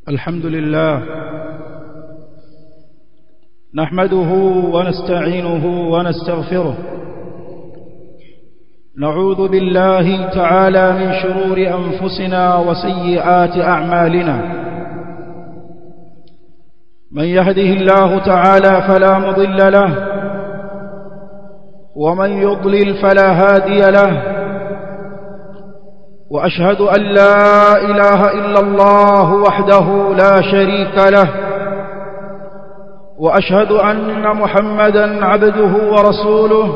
الحمد لله نحمده ونستعينه ونستغفره نعوذ بالله تعالى من شرور أنفسنا وسيئات أعمالنا من يهده الله تعالى فلا مضل له ومن يضلل فلا هادي له وأشهد أن لا إله إلا الله وحده لا شريك له وأشهد أن محمدا عبده ورسوله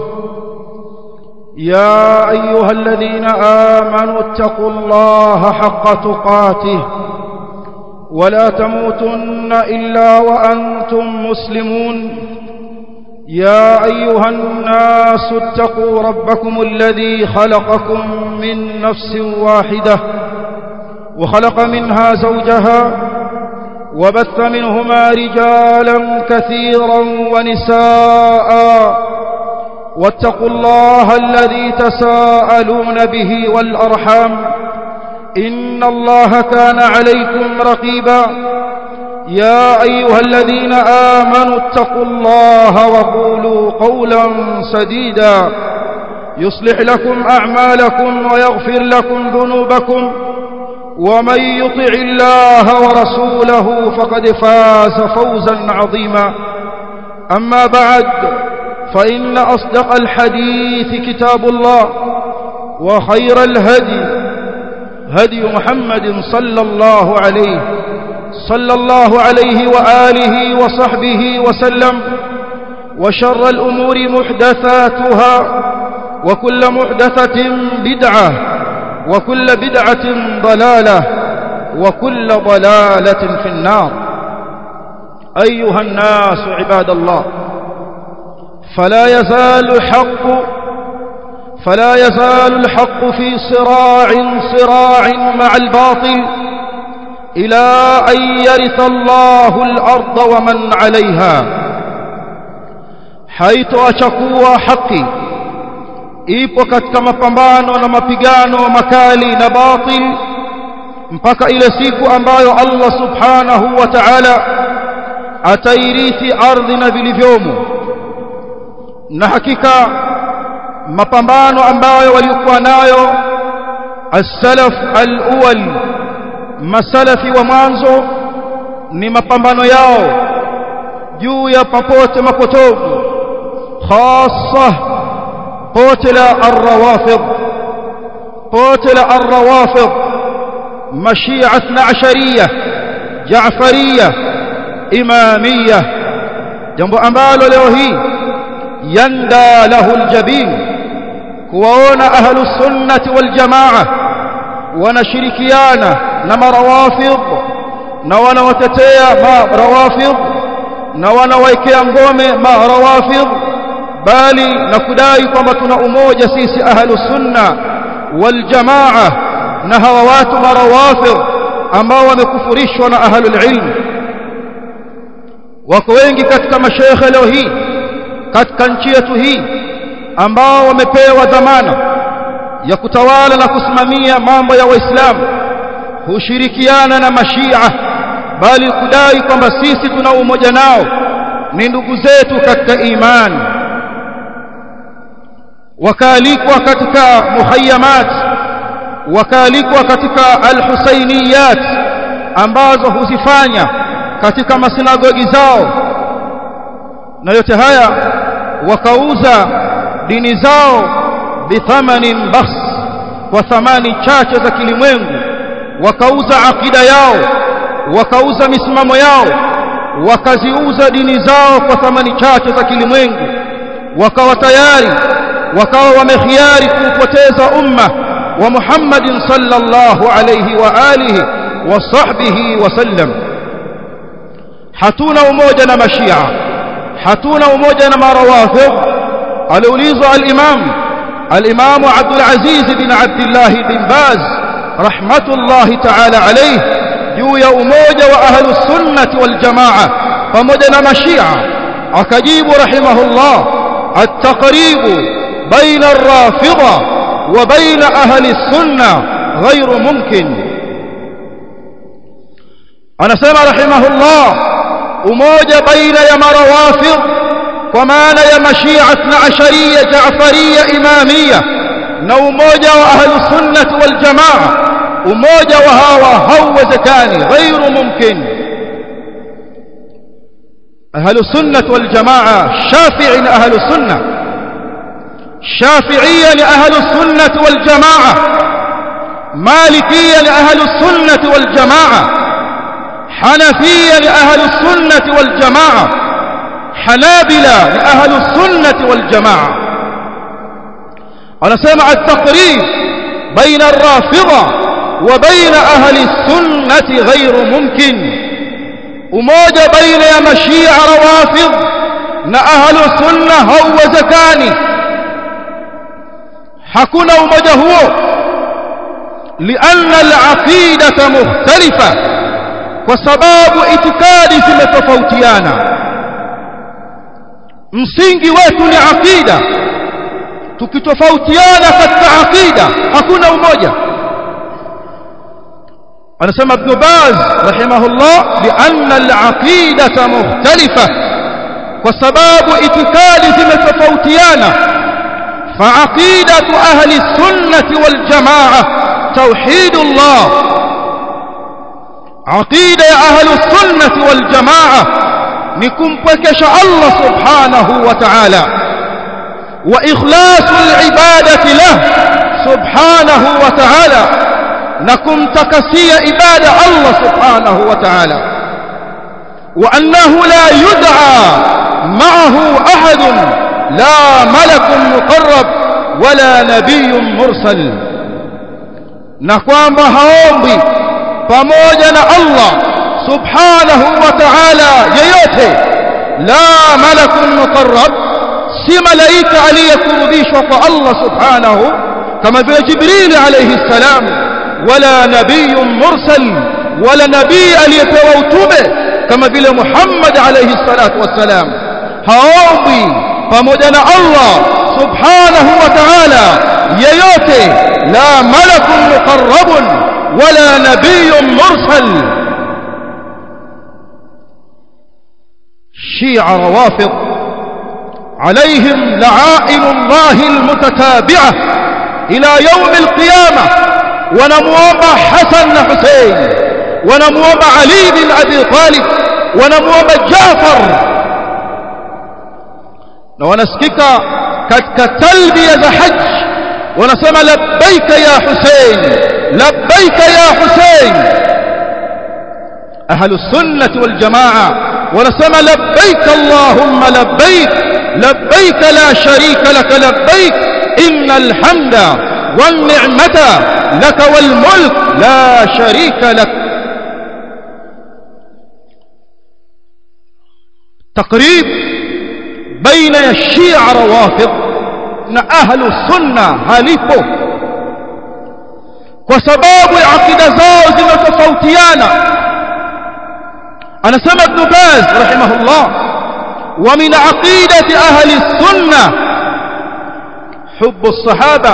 يا أيها الذين آمنوا اتقوا الله حق تقاته ولا تموتن إلا وأنتم مسلمون يا أيها الناس اتقوا ربكم الذي خلقكم من نفس واحدة وخلق منها زوجها وبث منهما رجالا كثيرا ونساء واتقوا الله الذي تساءلون به والأرحام إن الله كان عليكم رقيبا يا أيها الذين آمنوا اتقوا الله وقولوا قولا سديدا يصلح لكم أعمالكم ويغفر لكم ذنوبكم ومن يطع الله ورسوله فقد فاز فوزا عظيما أما بعد فإن أصدق الحديث كتاب الله وخير الهدي هدي محمد صلى الله عليه صلى الله عليه وآله وصحبه وسلم وشر الأمور محدثاتها وكل محدثة بدعة وكل بدعة ضلالة وكل ضلالة في النار أيها الناس عباد الله فلا يزال الحق فلا يزال الحق في صراع صراع مع الباطل إلى أن يرث الله الأرض ومن عليها حيث أشكوا حقي ipo katika mapambano na mapigano makali na batil mpaka ile siku ambayo Allah subhanahu wa ta'ala atairithi ardhi na vilivyomo na hakika mapambano ambayo walikuwa nayo as-salaf al-awwal masalafi wa mwanzo ni mapambano yao juu ya papote mapotovu khassa pote la ar-rawafid pote la ar-rawafid mashia 12 jaafariya imamia jambo ambalo leo hii yanda lahu al-jabin kuwaona ahlus sunnati wal jamaa wanashirikiana na marawafidh na wanawatetea marawafidh na wanawaekea ngome marawafidh bali na kudai kwamba tuna umoja sisi ahlu sunna wal jamaa na hawa watu marawafidh ambao wamekufurishwa na ahlul ilm wako wengi katika mashaikh leo hii katika nchi yetu hii ambao wamepewa dhamana ya kutawala na kusimamia mambo ya waislamu hushirikiana na mashia bali kudai kwamba sisi tuna umoja nao ni ndugu zetu katika imani wakaalikwa katika muhayyamat wakaalikwa katika alhusainiyat ambazo huzifanya katika masinagogi zao na yote haya wakauza dini zao bithamanin bakhs kwa thamani chache za kilimwengu wakauza akida yao wakauza misimamo yao wakaziuza dini zao kwa thamani chache za kilimwengu wakawa tayari wakawa wamekhiari kuupoteza umma wa Muhammadin sallallahu alayhi wa alihi wa sahbihi wasallam hatuna umoja na mashia hatuna umoja na marawafidh aliulizwa al-imam الإمام عبد العزيز بن عبد الله بن باز رحمة الله تعالى عليه juu ya umoja wa ahlu sunnati wal jamaa pamoja na mashia akajibu rahimahullah at-taqrib baina ar-rafida wa baina ahli sunna ghairu mumkin anasema rahimahullah umoja baina ya marawafidh kwa maana ya mashia na asharia jaafaria imamia na umoja wa ahlu sunnah wal jamaa umoja wa hawa hauwezekani ghairu mumkin ahlu sunnah wal jamaa shafi'i na ahlu sunnah shafi'iyya ni ahlu sunnah wal jamaa malikiyya ni ahlu sunnah wal jamaa حنفية لأهل السنة والجماعة حنابلة لأهل السنة والجماعة أنا سمع التقريب بين الرافضة وبين أهل السنة غير ممكن وموجة بين مشيع روافض نأهل السنة هو زكاني حكنا وموجة هو لأن العقيدة مختلفة kwa sababu itikadi zimetofautiana msingi wetu ni akida tukitofautiana katika akida hakuna umoja anasema ibn baz rahimahullah lianna alaqidata mukhtalifa kwa sababu itikadi zimetofautiana فعقيدة أهل السنة والجماعة توحيد الله عقيدة أهل السنة والجماعة نكم بكش الله سبحانه وتعالى وإخلاص العبادة له سبحانه وتعالى نكم تكسي عبادة الله سبحانه وتعالى وأنه لا يدعى معه أحد لا ملك مقرب ولا نبي مرسل نكوان بهاومبي pamoja na Allah subhanahu wa ta'ala yeyote la malakun muqarrab si malaika aliyekurudishwa kwa Allah subhanahu kama vile Jibril alayhi salam wala nabiyyun mursal wala nabii aliyepewa utume kama vile Muhammad alayhi salatu wassalam haombi pamoja na Allah subhanahu wa ta'ala yeyote la malakun muqarrabun ولا نبي مرسل شيع روافض عليهم لعائن الله المتتابعة إلى يوم القيامة ونموم حسن حسين ونموم علي بن أبي طالب ونموم جعفر ونسكك كالتلبية حج ونسمى لبيك يا حسين لبيك يا حسين أهل السنة والجماعة ونسمى لبيك اللهم لبيك لبيك لا شريك لك لبيك إن الحمد والنعمة لك والملك لا شريك لك تقريب بين الشيعة روافض أهل السنة هاليبو kwa sababu ya akida zao zimetofautiana anasema ibn baz rahimahullah wa min aqidati ahli sunna حب الصحابه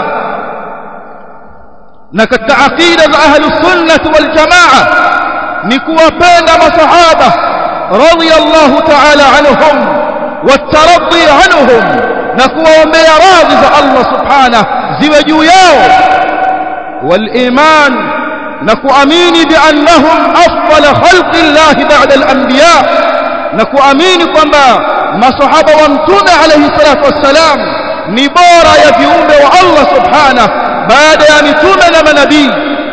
na katika aqida za ahli sunnah wal jamaa ni kuwapenda masahaba radiyallahu ta'ala anhum wataraddi anhum na kuwaombea radhi za Allah subhanahu ziwe juu yao والإيمان نكؤمين بأنهم أفضل خلق الله بعد الأنبياء نكؤمين كما ما صحابة وامتون عليه الصلاة والسلام نبارا يفيهم والله سبحانه بعد يمتون لما نبي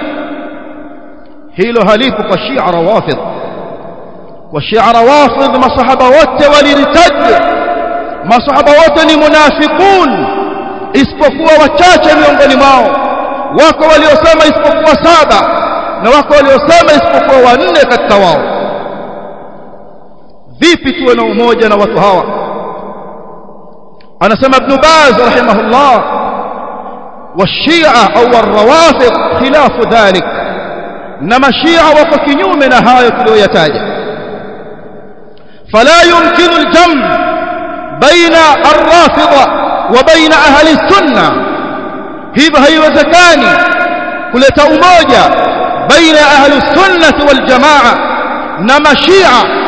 هيلو هليك والشيع روافض والشيع روافض ما صحابة وات ولرتد ما صحابة وات منافقون isipokuwa wachache miongoni mwao wako waliosema isipokuwa saba na wako waliosema isipokuwa wanne katika wao vipi tuwe na umoja na watu hawa anasema ibn baz rahimahullah والشيعة أو الروافض خلاف ذلك نما الشيعة وفكنيوم نهاية الويتاجة فلا يمكن الجمع بين الرافضة وبين أهل السنة hivyo haiwezekani kuleta umoja baina ya ahli sunnah wal jamaa na mashia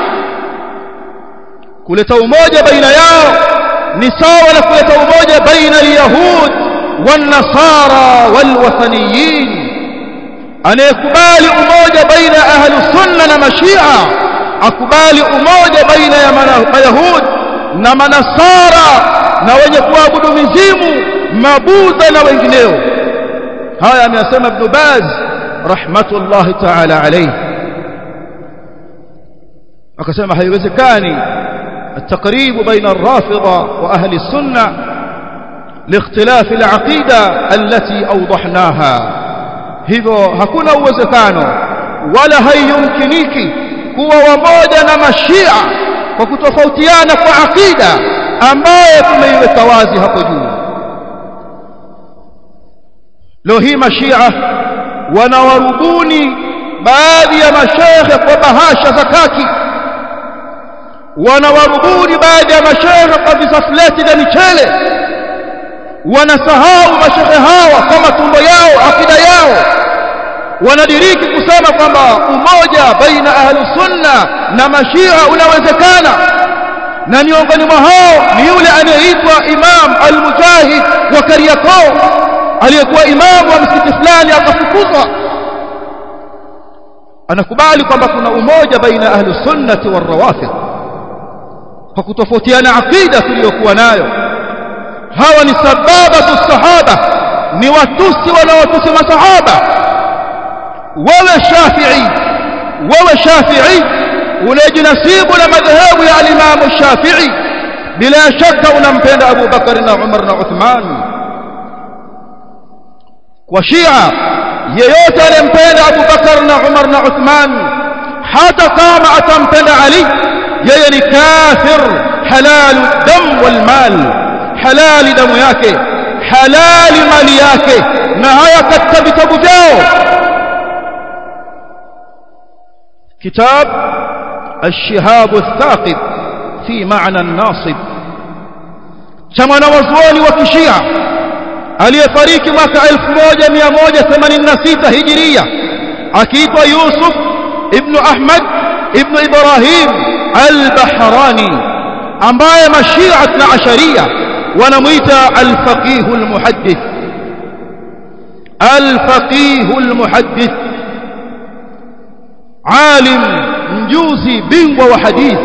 kuleta umoja baina yao ni sawa na kuleta umoja baina al-yahud wan-nasara wal-wathaniyin anayekubali umoja baina ya ahlu sunna na mashia akubali umoja baina ya mayahud na manasara na wenye kuabudu mizimu mabudha na wengineo haya ameyasema ibn baz rahmatullahi ta'ala alayhi akasema haiwezekani التقريب بين الرافضة وأهل السنة لاختلاف العقيدة التي أوضحناها hivyo hakuna uwezekano wala haiyumkiniki kuwa wamoja na mashia kwa kutofautiana kwa akida ambayo tumeiweka wazi hapo juu leo hii mashia wanawarubuni baadhi ya mashekhe kwa bahasha za kaki wanawarubuni baadhi ya mashekhe kwa visafleti vya michele wanasahau mashekhe hawa kwa matumbo yao akida yao wanadiriki kusema kwamba umoja baina ahlu sunna na mashia unawezekana na miongoni mwa hao ni yule anayeitwa Imam al-Mujahid wa Kariakoo aliyekuwa imamu wa msikiti fulani akafukuzwa anakubali kwamba kuna umoja baina ahlu sunnati war rawafid kwa kutofautiana akida tuliyokuwa nayo hawa ni sababatu sahaba ni watusi wanaotusi masahaba wewe shafi'i wewe shafi'i unajinasibu na madhehebu ya al-Imam Shafi'i bila shaka unampenda Abu Bakar na Umar na Uthman kwa Shia yeyote anempenda Abu Bakar na Umar na Uthman hata kama atampenda Ali yeye ni kafir halalu dam wal mal halali damu yake halali mali yake na haya katika vitabu vyao كتاب الشهاب الثاقب في معنى الناصب كما نوزواني وكشيع aliyefariki mwaka 1186 hijiria akiitwa Yusuf ibn Ahmad ibn Ibrahim al-Bahrani ambaye mashia na asharia wanamuita al-faqih al-muhaddith al-faqih al-muhaddith alim mjuzi bingwa wa hadith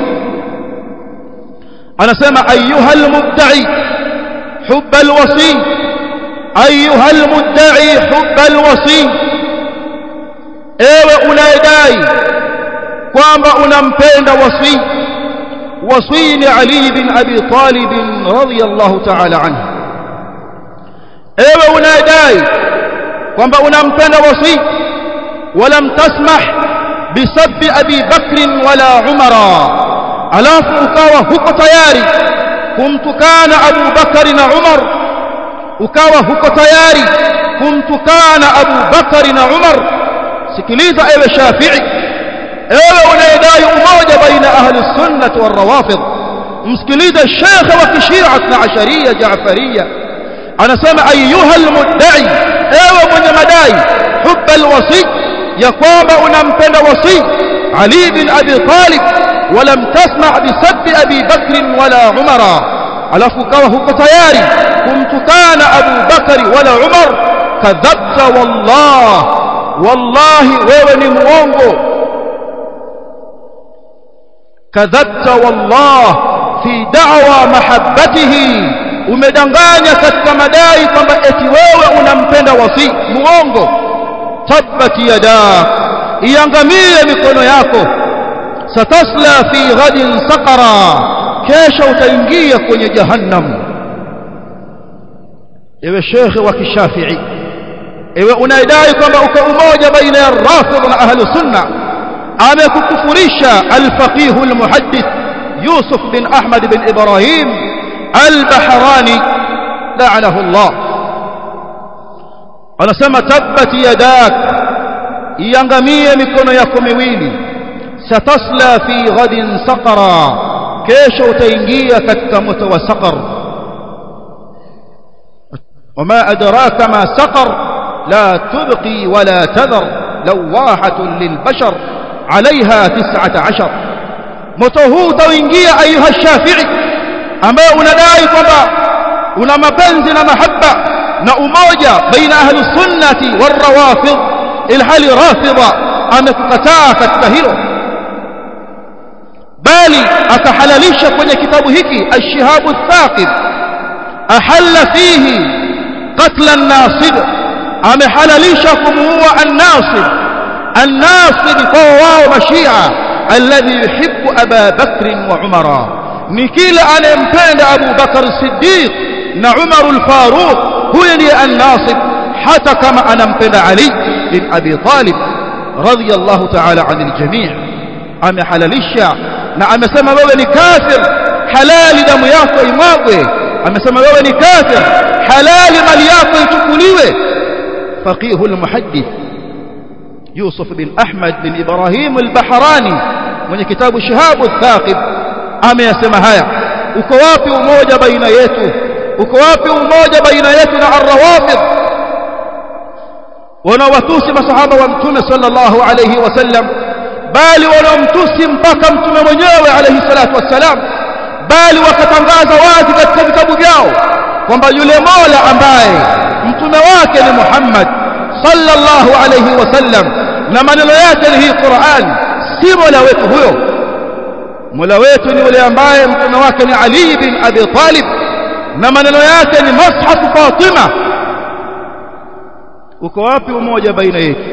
anasema ayuha almudda'i hubb alwasi ayuha almudda'i hubb alwasi ewe unayedai kwamba unampenda wasi wasi ni ali bin abi talib radiyallahu ta'ala anhu ewe unayedai kwamba unampenda wasi ولم تسمح بسب أبي بكر ولا عمر alafu ukawa huko tayari kumtukana Abu Bakari na Umar ukawa huko tayari kumtukana Abu Bakari na Umar sikiliza ewe Shafi'i ewe unayedai umoja baina ahli sunnah wal rawafid msikilize shekhe wa kishia na asharia Jaafaria anasema ayuha almudda'i ewe mwenye madai hubba alwasi ya kwamba unampenda wasi Ali bin Abi Talib ولم تسمع بسب أبي بكر ولا عمر alafu kawa huko tayari kumtukana Abu Bakari wala Umar kadhabta wallah wallahi wewe ni muongo kadhabta wallah fi da'wa mahabbatihi umedanganya katika madai kwamba eti wewe unampenda wasi muongo tabbat yada iangamie mikono yako satasla fi ghadin saqara kesha utaingia kwenye jahannam ewe shekhe wa kishafi'i ewe unaidai kwamba uko umoja baina ya rafidh na ahlu sunna amekukufurisha al-faqih al-muhaddith Yusuf bin Ahmad bin Ibrahim al-Bahrani la'anahu Allah anasema tabbat yadak iangamie mikono yako miwili satasla fi ghadin saqara kesho utaingia katika moto wa saqar wama adraka ma saqar la tubqi wala tadhar lawahatun lilbashar عليها تسعة عشر moto utaingia ayuha shafi'i ambaye unadai kwamba una mapenzi na mahaba na umoja baina ahli sunnati warawafid ilhali rafidha amekukataa katika hilo bali akahalalisha kwenye kitabu hiki ash-shihabu thaqib ahalla fihi qatl an-nasib amehalalisha kumuua an-nasib an-nasib kwa wao mashia alladhi yuhibbu aba bakr wa umara ni kila anayempenda abu bakr siddiq na umar al-faruq huyo ndiye an-nasib hata kama anampenda ali bin abi talib radiyallahu ta'ala anil jami' amehalalisha na amesema wewe ni kafir halali damu yako imwagwe amesema wewe ni kafir halali mali yako ichukuliwe faqih almuhaddith Yusuf bin Ahmad bin Ibrahim al-Bahrani mwenye kitabu Shihab al-Thaqib ameyasema haya uko wapi umoja baina yetu uko wapi umoja baina yetu na ar-rawafid wanawatusi masahaba wa mtume sallallahu alayhi wasallam bali wanaomtusi mpaka mtume mwenyewe alayhi salatu wassalam bali wakatangaza wazi katika vitabu vyao kwamba yule Mola ambaye mtume wake ni Muhammad sallallahu alayhi wasallam na maneno yake ni hii Qur'an si Mola wetu huyo Mola wetu ni yule ambaye mtume wake ni Ali bin Abi Talib na maneno yake ni Mushaf Fatima uko wapi umoja baina yetu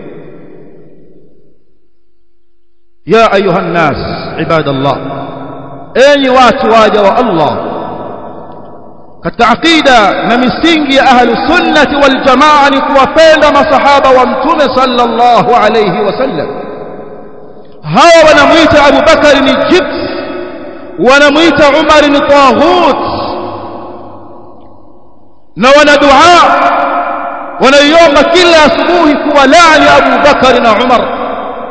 يا أيها الناس عباد الله أي واتواجا والله كالتعقيدة نمسينجي أهل السنة والجماعة نكوفين مصحابة وامتون صلى الله عليه وسلم هوا ونميت أبو بكر الجبس ونميت عمر طاغوت نوانا دعاء ونيوم كلا أسبوه كوالعني أبو بكر وعمر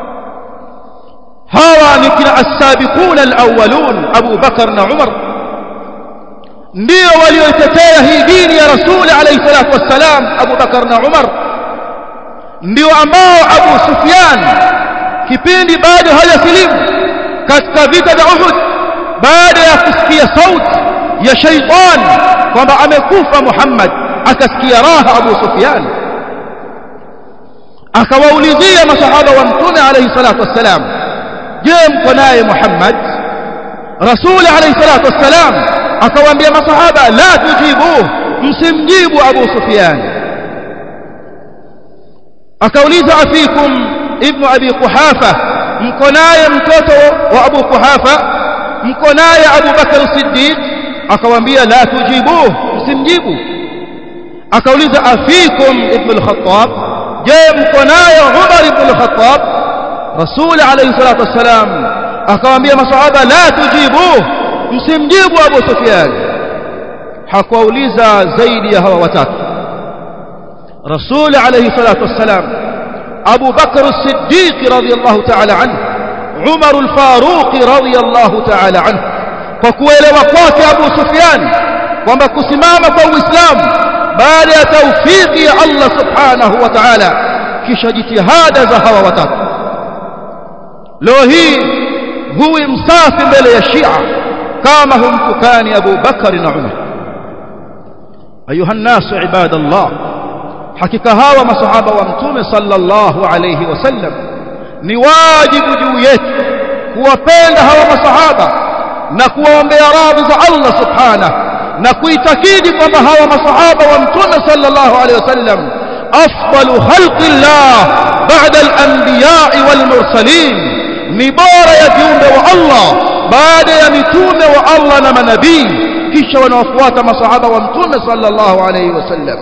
hawa ni kina as-sabiquna al-awwalun Abu Bakar na Umar ndio walioitetea hii dini ya Rasul alayhi salatu wassalam Abu Bakar na Umar ndio ambao Abu Sufyan kipindi bado hajasilimu katika vita vya Uhud baada ya kusikia sauti ya shaytan kwamba amekufa Muhammad akasikia raha Abu Sufyan akawaulizia masahaba wa mtume alayhi salatu wassalam je mko naye Muhammad Rasul alayhi salatu wassalam akawaambia masahaba la tujibu msimjibu Abu Sufyan akauliza afikum ibn Abi Quhafa mko naye mtoto wa Abu Quhafa mko naye Abu Bakar Siddiq akawaambia la tujibu msimjibu akauliza afikum ibn al-Khattab je mko naye Umar ibn al-Khattab Rasul alayhi salatu wassalam akawaambia masahaba la tujibu msimjibu Abu Sufyan hakuwauliza zaidi ya hawa watatu Rasul alayhi salatu wassalam Abu Bakr as-Siddiq radiyallahu ta'ala anhu Umar al-Faruq radiyallahu ta'ala anhu kwa kuelewa kwake Abu Sufyan kwamba kusimama kwa Uislamu baada ya taufiki ya Allah subhanahu wa ta'ala kisha jitihada za hawa watatu leo hii huwi msafi mbele ya Shia kama humtukani Abu Bakar na Umar ayuha nasu ibadallah hakika hawa masahaba wa mtume sallallahu alayhi wasallam ni wajibu juu yetu kuwapenda hawa masahaba na kuwaombea radhi za Allah subhanahu na kuitakidi kwamba hawa masahaba wa mtume sallallahu alayhi wasallam afdalu khalqillah ba'da al-anbiya wal mursalin ni bora ya viumbe wa Allah baada ya mitume wa Allah na manabii kisha wanaofuata masahaba wa mtume sallallahu alayhi wasallam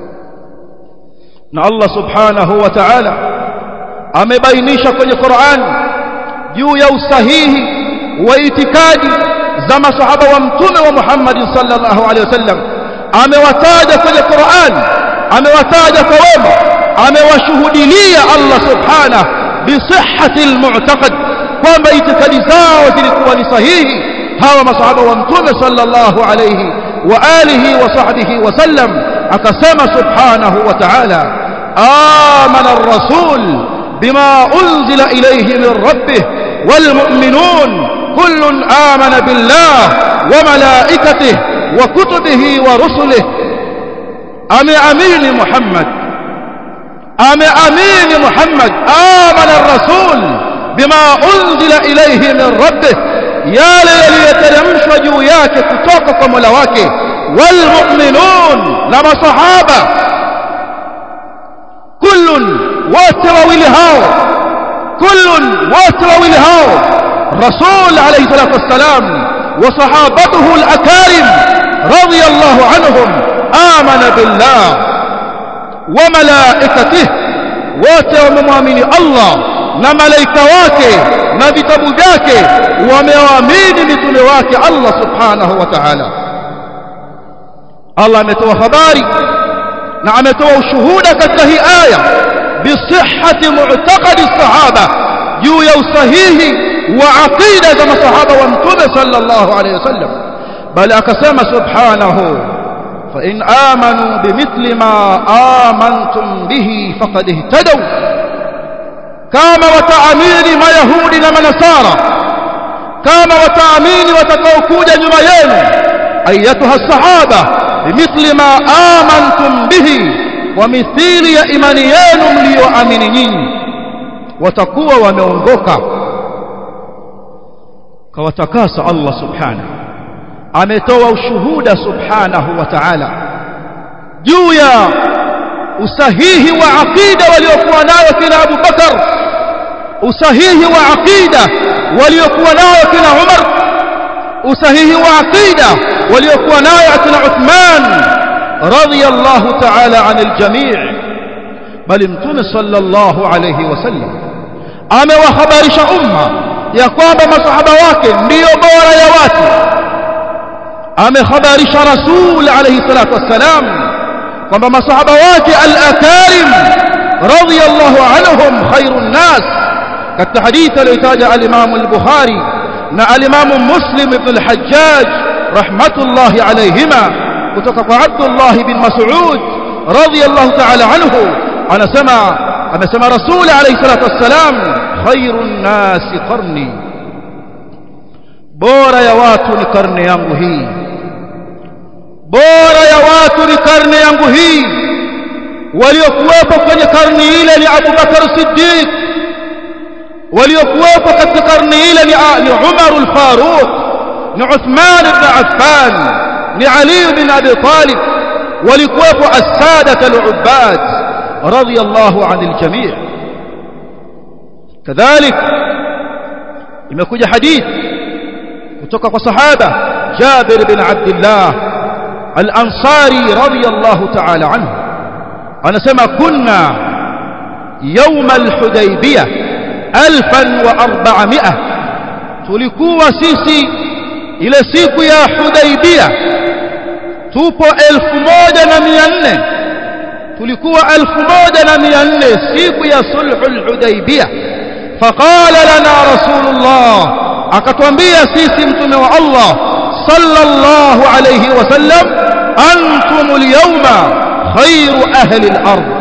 na Allah subhanahu wa ta'ala amebainisha kwenye Qur'an juu ya usahihi wa itikadi za masahaba wa mtume wa Muhammad sallallahu alayhi wasallam amewataja kwenye Qur'an amewataja kwa wema amewashuhudilia Allah subhanahu bisihhati almu'taqad kwamba itikadi zao zilikuwa ni sahihi hawa masahaba wa mtume sallallahu alayhi wa alihi wa sahbihi wa sallam akasema subhanahu wa ta'ala amana ar-rasul بما أنزل إليه من ربه والمؤمنون كل آمن بالله وملائكته وكتبه ورسله أم أمين محمد أم أمين محمد آمن الرسول بما أنزل إليه من ربه يا ليترمش وجوياك كتوكك ملواك والمؤمنون لما صحابة كل واتروي لهاو كل واتروي لهاو الرسول عليه الصلاة والسلام وصحابته الأكارم رضي الله عنهم آمن بالله وملائكته وتومؤمن الله na malaika wake na vitabu vyake wamewaamini mitume wake Allah subhanahu wa ta'ala Allah ametoa habari na ametoa ushuhuda katika hii aya bisihhati mu'taqadi sahaba juu ya usahihi wa aqida za masahaba wa mtume sallallahu alayhi wasallam bali akasema subhanahu fa in amanu bimithli ma amantum bihi faqad ihtadaw kama wataamini mayahudi na manasara kama wataamini watakaokuja nyuma yenu ayatuha sahaba bimithli ma amantum bihi wa mithili ya imani yenu mlioamini nyinyi watakuwa wameongoka kawatakasa Allah subhanahu ametoa ushuhuda subhanahu wa ta'ala juu ya usahihi wa aqida waliokuwa nayo kina Abu Bakar usahihi wa aqida waliokuwa nayo kina Umar usahihi wa aqida waliokuwa nayo kina Uthman radiyallahu ta'ala anil jami' bali mtume sallallahu alayhi wasallam amewahabarisha umma ya kwamba masahaba wake ndiyo bora ya watu amehabarisha rasul alayhi salatu wassalam kwamba masahaba wake al-akarim radiyallahu anhum khairun nas katika hadithi aliyotaja al-Imam al-Bukhari na al-Imam Muslim ibn al-Hajjaj rahmatullahi alayhima kutoka kwa Abdullah bin Mas'ud radiyallahu ta'ala anhu anasema amesema rasul alayhi salatu wassalam khairun nas qarni bora ya watu ni karne yangu hii bora ya watu ni karne yangu hii waliokuwepo kwenye karne ile ni Abu Bakar Siddiq waliokuwepo katika karne ile ni, ni Umar al-Faruq ni Uthman ibn Affan ni Ali ibn Abi Talib walikuwepo as-sadat al-ubbad radiyallahu anil jami' kadhalik imekuja hadith kutoka kwa sahaba Jabir bin Abdullah الأنصاري رضي الله تعالى عنه أنا سمع كنا يوم الحديبية ألفا وأربعمائة تلكوا سيسي إلى سيكو يا حديبية توبو ألف موجة نميان تلكوا ألف موجة نميان سيكو يا صلح الحديبية فقال لنا رسول الله أكتوانبيا سيسي متنوى الله صلى الله عليه وسلم أنتم اليوم خير أهل الأرض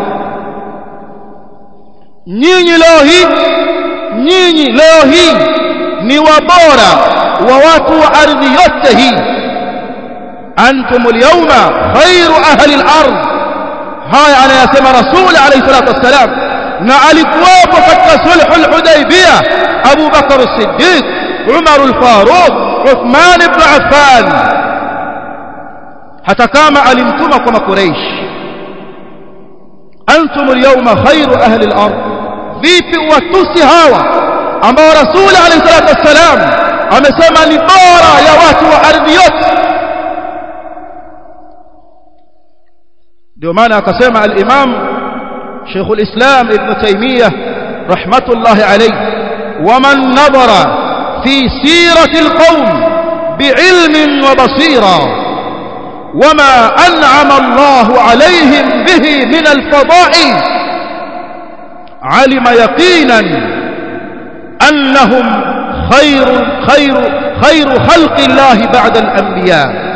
nyinyi leo hii nyinyi leo hii ni wabora wa watu wa ardhi yote hii antum alyawma khairu ahli al-ard haya anayasema rasul alayhi salatu wassalam na alikuwapo katika sulhul hudaybiyah Abu Bakar as-Siddiq Umar al-Faruq Uthman ibn Affan hata kama alimtuma kwa makuraish antum alyawma khairu ahli al-ard vipi watusi hawa ambao rasul alayhi salatu wassalam amesema ni bora ya watu wa ardhi yote ndio maana akasema al-imam Sheikh al-Islam Ibn Taymiyyah rahmatullahi alayhi waman nadhara في سيرة القوم بعلم وبصيرة وما أنعم الله عليهم به من الفضائل علم يقينا أنهم خير خير خير خلق الله بعد الأنبياء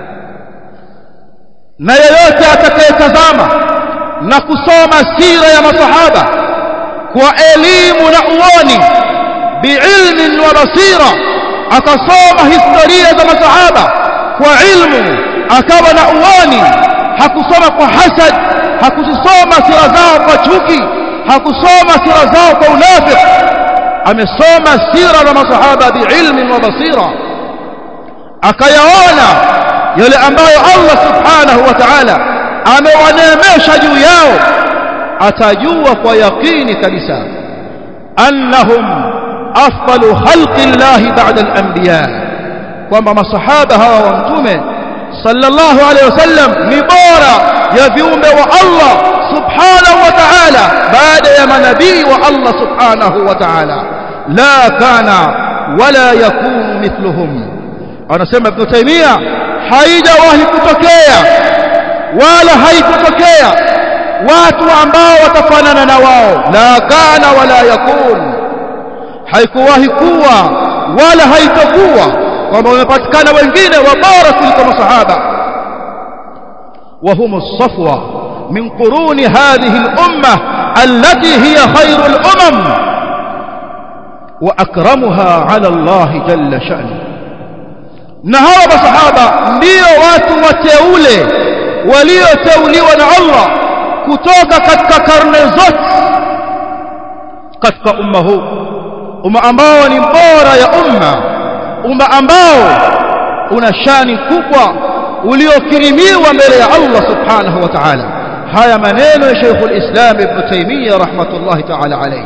na yeyote atakayetazama na kusoma sira ya masahaba kwa elimu na uoni biilmin wa basira akasoma historia za masahaba kwa ilmu akawa na uoni hakusoma kwa hasad hakusoma sira zao kwa chuki hakusoma sira zao kwa unafiki amesoma sira za masahaba biilmin wa basira akayaona yale ambayo Allah subhanahu wa ta'ala amewaneemesha juu yao atajua kwa yakini kabisa annahum afdalu khalqi llahi ba'da al-anbiya kwamba masahaba hawa wa mtume sallallahu alayhi wasallam ni bora ya viumbe wa Allah subhanahu wa ta'ala baada ya manabii wa Allah subhanahu wa ta'ala la kana wala yakunu mithluhum anasema ibn taymiya haijawahi kutokea wala haikutokea watu ambao watafanana na wao la kana wala yakun haikuwahi kuwa wala haitokuwa kwamba wamepatikana wengine wabora kuliko masahaba وهم الصفوة من قرون هذه الأمة التي هي خير الأمم وأكرمها على الله جل شأنه نهار بصحابة ndio watu wateule walioteuliwa na Allah kutoka katika karne zote katika umma huu umma ambao ni bora ya umma umma ambao una shani kubwa uliokirimiwa mbele ya Allah subhanahu wa ta'ala haya maneno ya Sheikh al-Islam Ibn Taymiyyah rahmatullahi ta'ala alayhi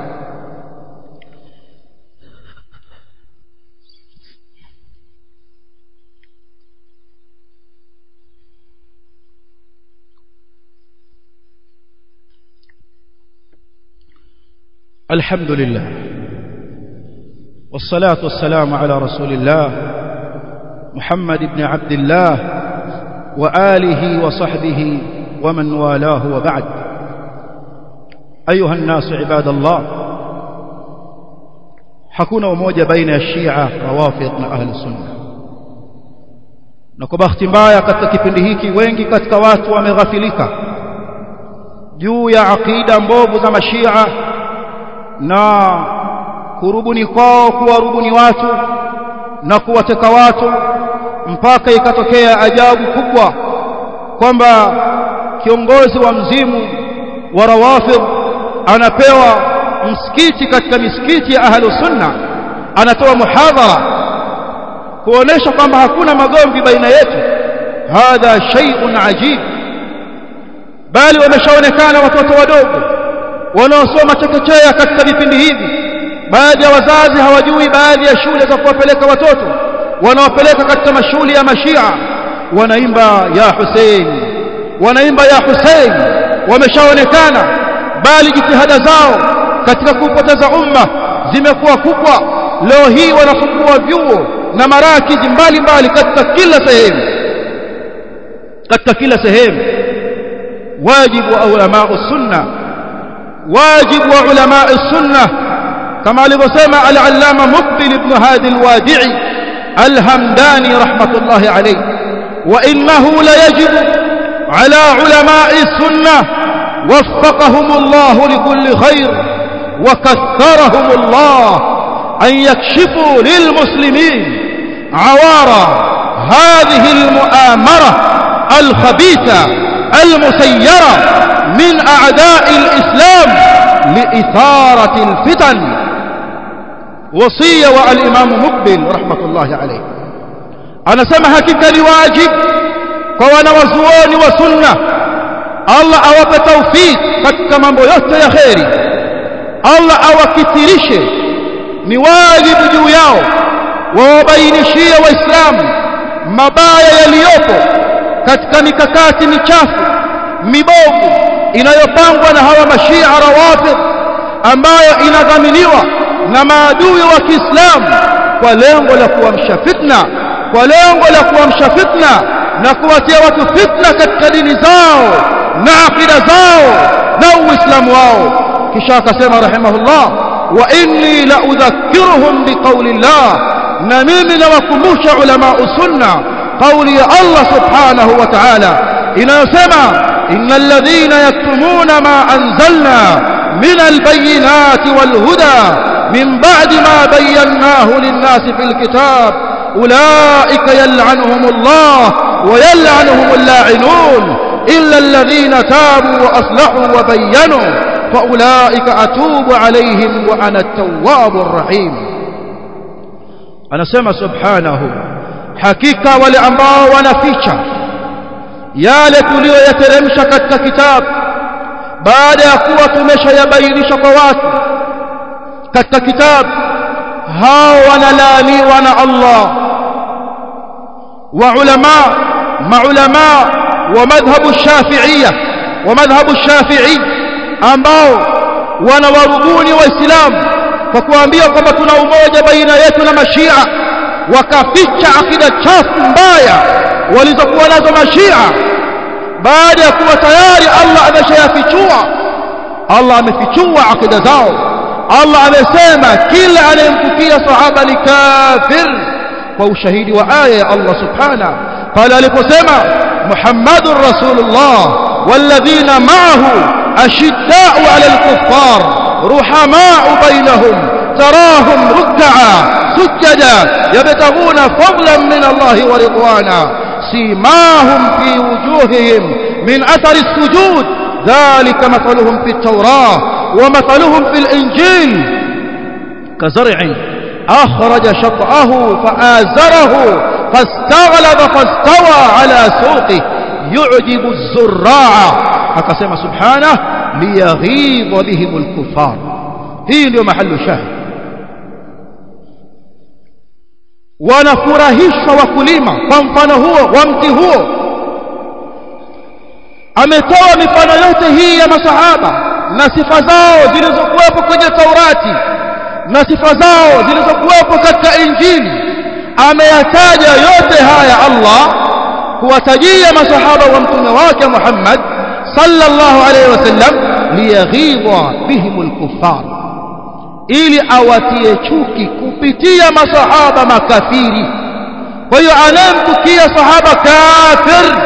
الحمد لله والصلاة والسلام على رسول الله محمد بن عبد الله وآله وصحبه ومن والاه وبعد أيها الناس عباد الله hakuna umoja baina ya Shia Rawafid na Ahli Sunna na kwa bahati mbaya katika kipindi hiki wengi katika watu wameghafilika juu ya akida mbovu za mashia na kurubuni kwao kuwarubuni watu na kuwateka watu mpaka ikatokea ajabu kubwa kwamba kiongozi wa mzimu wa rawafid anapewa msikiti katika misikiti ya ahlu sunna anatoa muhadhara kuonesha kwamba hakuna magomvi baina yetu hadha shay'un ajib bali wameshaonekana watoto wadogo wanaosoma chekechea katika vipindi hivi baadhi ya wazazi hawajui baadhi ya shule za kuwapeleka watoto wanawapeleka katika mashule ya mashia wanaimba ya Hussein wanaimba ya Hussein wameshaonekana bali jitihada zao katika kupoteza umma zimekuwa kubwa leo hii wanafungua vyuo na marakizi mbalimbali katika kila sehemu katika kila sehemu wajibu wa ulama sunna wajibu wa ulama sunna kama alivyosema al-allama muqbil ibn hadi al-wadi'i al-hamdani rahmatullahi alayhi wa innahu la yajibu ala ulama sunna وفقهم الله لكل خير وكثرهم الله أن يكشفوا للمسلمين عوار هذه المؤامرة الخبيثة المسيرة من أعداء الإسلام لإثارة الفتن وصية والإمام مقبل رحمة الله عليه أنا سمحك لواجب كوانا وزوان وسنة Allah awape taufik katika mambo yote ya kheri Allah awakithirishe ni wajibu juu yao wawabainishie waislamu mabaya yaliyopo katika mikakati michafu mibovu inayopangwa na hawa mashia rawafid ambayo inadhaminiwa na maadui wa Kiislamu kwa lengo la kuamsha fitna kwa lengo la kuamsha fitna na kuwatia watu fitna katika dini zao na akida zao na uislamu wao kisha akasema rahimahullah wa inni la udhakkiruhum biqawli llah na mimi nawakumbusha ulama sunna qawli ya Allah subhanahu wa ta'ala inayosema innal ladhina yaktumuna ma anzalna من البينات والهدى من بعد ما بيناه للناس في الكتاب أولئك يلعنهم الله ويلعنهم اللاعنون إلا الذين تابوا وأصلحوا وبينوا فأولئك أتوب عليهم وأنا التواب الرحيم أنا سمع سبحانه حقيقة ولأنباء ونفيشة yale tuliyoyateremsha katika kitabu baada ya kuwa tumeshayabainisha kwa watu katika kitabu hao wanalaaniwa na Allah wa ulama maulama wa madhhabu shafi'iyya wa madhhabu shafi'i ambao wanawarubuni waislamu kwa kuambia kwamba tuna umoja baina yetu na mashia wakaficha akida chafu mbaya walizokuwa nazo mashia baada ya kuwa tayari Allah ameshayafichua Allah amefichua akida zao Allah amesema kila anayemkutia sahaba ni kafir kwa ushahidi wa aya ya Allah subhana pale aliposema Muhammadur Rasulullah والذين معه أشداء على الكفار رحماء بينهم تراهم ركعا سجدا يبتغون فضلا من الله ورضوانا سيماهم في وجوههم من أثر السجود ذلك مثلهم في التوراة ومثلهم في الإنجيل كزرع أخرج شطأه فآزره فاستغلظ فاستوى على سوقه يعجب الزراع أقسم سبحانه ليغيظ بهم الكفار هي اليوم محل شاهد wanafurahishwa wakulima kwa mfano huo wa mti huo ametoa mifano yote hii ya masahaba na sifa zao zilizokuwepo kwenye Taurati na sifa zao zilizokuwepo katika Injili ameyataja yote haya Allah kuwatajia masahaba wa mtume wake Muhammad sallallahu alaihi wasallam liyaghidha bihimul kuffar ili awatie chuki kupitia masahaba makafiri kwa hiyo anayemtukia sahaba kafir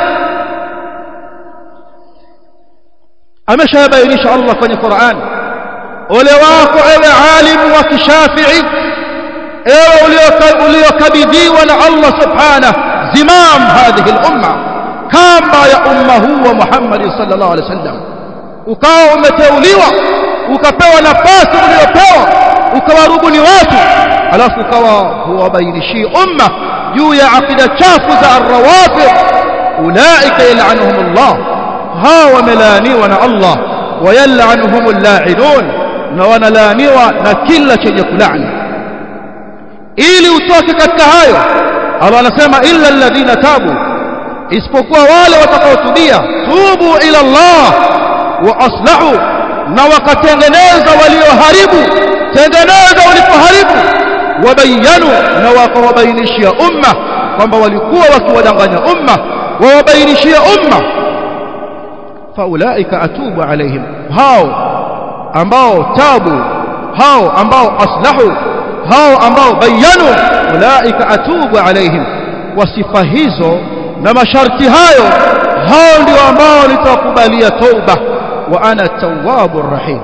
ameshabainisha Allah kwenye Qur'an ole wako ewe alimu wa kishafii ewe uliokabidhiwa na Allah subhanahu zimam hadhihi al-umma kamba ya umma huu wa Muhammad sallallahu alaihi wasallam ukawa umeteuliwa ukapewa nafasi uliyopewa ukawarubuni watu alafu ukawa huwabainishii umma juu ya akida chafu za arrawafid ulaika yal'anuhumullah hawa wamelaaniwa na Allah wayal'anuhumul la'inun na wanalaaniwa na kila chenye kulaani ili utoke katika hayo Allah anasema illa alladhina tabu isipokuwa wale watakaotubia tubu ila Allah wa aslahu na wakatengeneza walioharibu tengeneza ulipoharibu wabayanu na wakawabainishia umma kwamba walikuwa wakiwadanganya umma wawabainishia umma faulaika atubu alaihim hao ambao tabu hao ambao aslahu hao ambao bayanu ulaika atubu alaihim kwa sifa hizo na masharti hayo hao ndio ambao nitakubalia tauba wa ana tawwabur rahim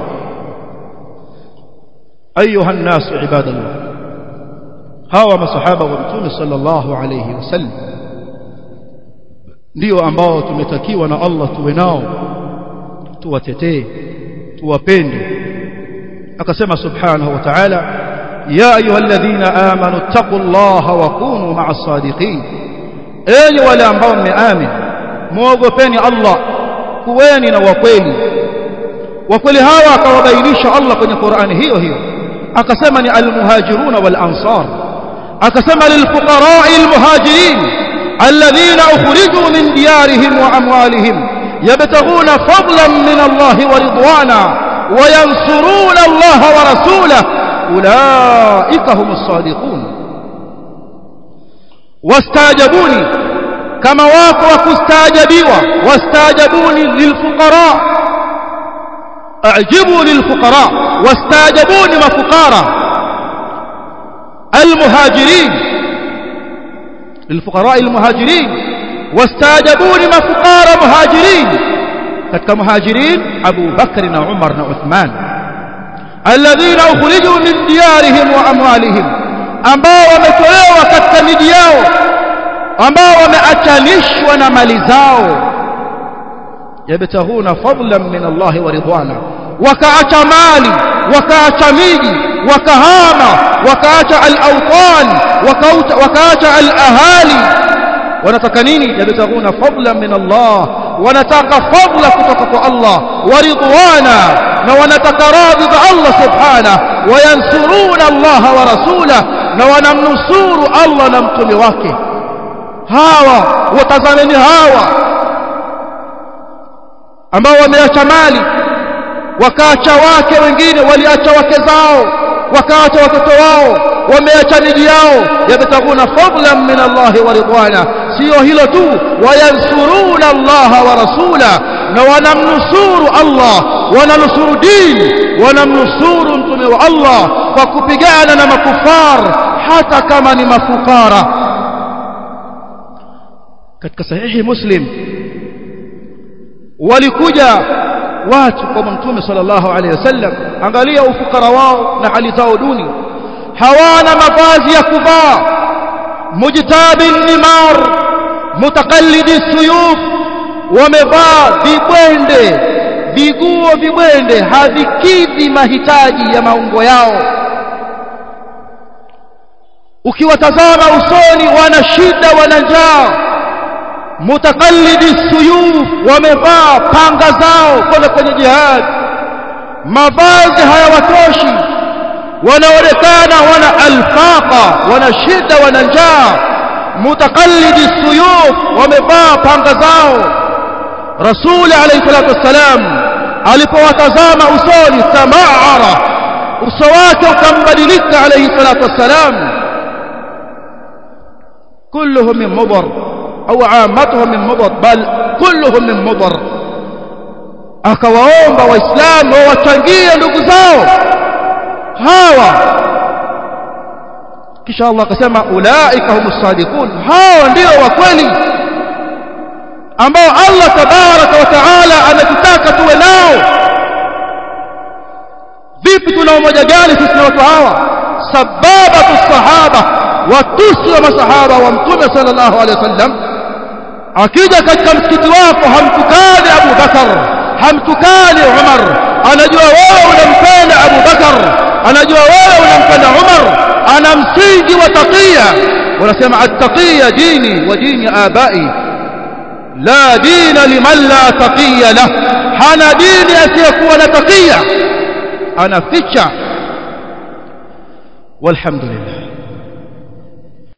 ayuha الناس عباد الله hawa masahaba wa mtume sallallahu alayhi wasallam ndio ambao tumetakiwa na Allah tuwe nao tuwatetee tuwapende akasema subhanahu wa ta'ala ya ayyuhalladhina amanu taqullaha wa kunu ma'as sadiqin enyi wale ambao mmeamini muogopeni Allah kuweni na wakweli wakweli hawa akawabainisha Allah kwenye Qur'ani hiyo hiyo akasema ni almuhajiruna wal ansar akasema lilfuqara almuhajirin الذين أخرجوا من ديارهم وأموالهم يبتغون فضلا من الله ورضوانا وينصرون الله ورسوله أولئك هم الصادقون واستاجبوني كما واقوا كستاجبوا واستاجبوني للفقراء أعجبوا للفقراء واستاجبوني مفقارا المهاجرين للفقراء المهاجرين واستاجبوني مفقار مهاجرين katika muhajirin Abu Bakr na Umar na Uthman alladhina ukhriju min diyarihim wa amwalihim ambao wametolewa katika miji yao ambao wameachanishwa na mali zao yabtahuna fadlan min Allah wa ridwana wakaacha mali wakaacha miji wakahama wakaacha al-awtan wakaacha al-ahali wanataka nini yabtahuna fadlan min Allah wanataka fadla kutoka kwa Allah wa ridwana na wanataka radhi za Allah subhanahu wayansuruna Allah wa rasulahu na wanamnusuru Allah na mtume wake hawa watazameni hawa ambao wameacha mali wakaacha wake wengine waliacha wake zao wakaacha watoto wao wameacha miji yao yabtaguna fadlan min Allah wa ridwana sio hilo tu wayansuruna Allah wa rasula na wanamnusuru Allah wananusuru dini wanamnusuru mtume wa Allah kwa kupigana na makufar hata kama ni mafukara katika sahihi muslim walikuja watu kwa mtume sallallahu alaihi wasallam angalia ufukara wao na hali zao duni hawana mavazi ya kuvaa mujtabin nimar mutakallidi suyuf wamevaa vibwende viguo vibwende havikidhi mahitaji ya maungo yao ukiwatazama usoni wana shida wana njaa mutakallidi suyuf wamevaa panga zao kwenda kwenye jihad mavazi hayawatoshi wanaonekana wana alfaqa wana shida wana njaa mutakallidi suyuf wamevaa panga zao rasul alayhi salatu wassalam alipowatazama usoni tamaara uso wake ukambadilika alayhi salatu wassalam kulluhum min mudar au aamatuhum min mudar bal kulluhum min mudar akawaomba waislamu wawachangie ndugu zao hawa kisha Allah akasema ulaika humus sadiqun hawa ndio wa kweli ambao Allah tabaraka wa taala ametutaka tuwe nao vipi tuna umoja gani sisi na watu hawa sababatu sahaba watusi wa masahaba wa mtume sallallahu alaihi wasallam akija katika msikiti wako hamtukani Abu Bakar hamtukani Umar anajua wewe unampenda Abu Bakar anajua wewe unampenda Umar ana msingi wa taqiya wanasema at-taqiya dini wa dini abai la dina liman la taqiya lah hana dini asiyekuwa na taqiya anaficha walhamdulillah